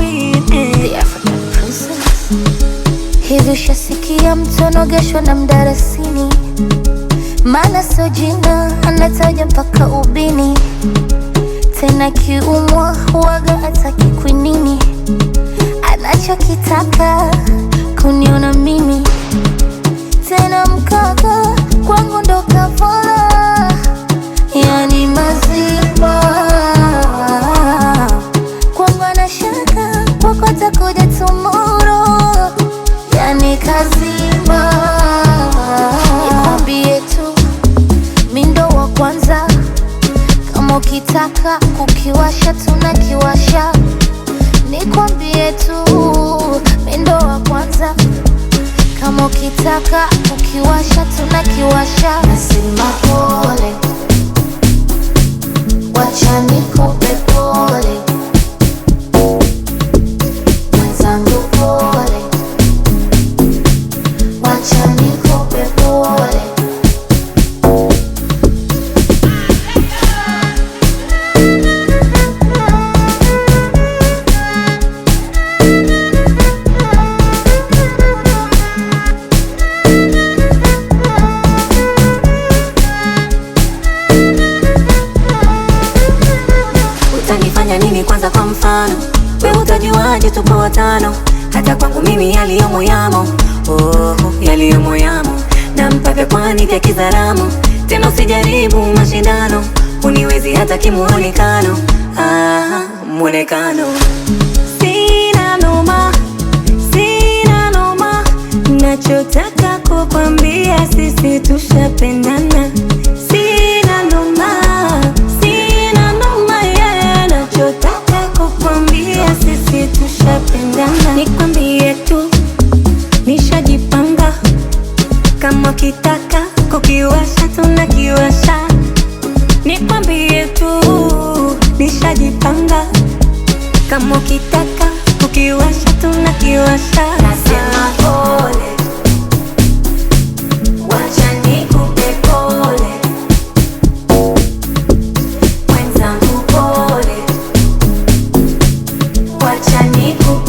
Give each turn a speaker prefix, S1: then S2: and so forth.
S1: queen eh.
S2: The African princess. Hivi ushasikia mtu anogeshwa na mdarasini? Maana sio jina, anataja mpaka ubini. Tena kiumwa huwaga hataki kwinini, anachokitaka kuniona mimi. Tena mkaka kwangu ndo kafara, yani mazima kwangu anashaka kwako atakuja tomorrow, yani kazima. Nikwambie tu mi ndo wa kwanza, kama ukitaka kukiwasha tunakiwasha. Nikwambie tu mi ndo wa kwanza, kama ukitaka kukiwasha tunakiwasha. Nasema pole, wacha nikupe pole mwenzangu pole, wacha nikupe pole.
S1: Utanifanya nini kwanza kwa mfano? We utajuaje tupo watano? Hata kwangu mimi yaliyomo yamo, oh, yaliyomo yamo, na mpaka kwani vya kizaramo. Tena usijaribu mashindano, uniwezi hata kimuonekano, ah, muonekano. Sina noma, sina noma, nachotaka kukwambia sisi tushapendana. Sina noma, sina noma, yeah, nachotaka kukwambia sisi tushapendana. Nikwambie tu nishajipanga, kama ukitaka kukiwasha tunakiwasha. Nikwambie tu nishajipanga, kama ukitaka kukiwasha tunakiwasha. Nasema pole, wacha nikupe pole, mwenzangu pole, wacha nikupe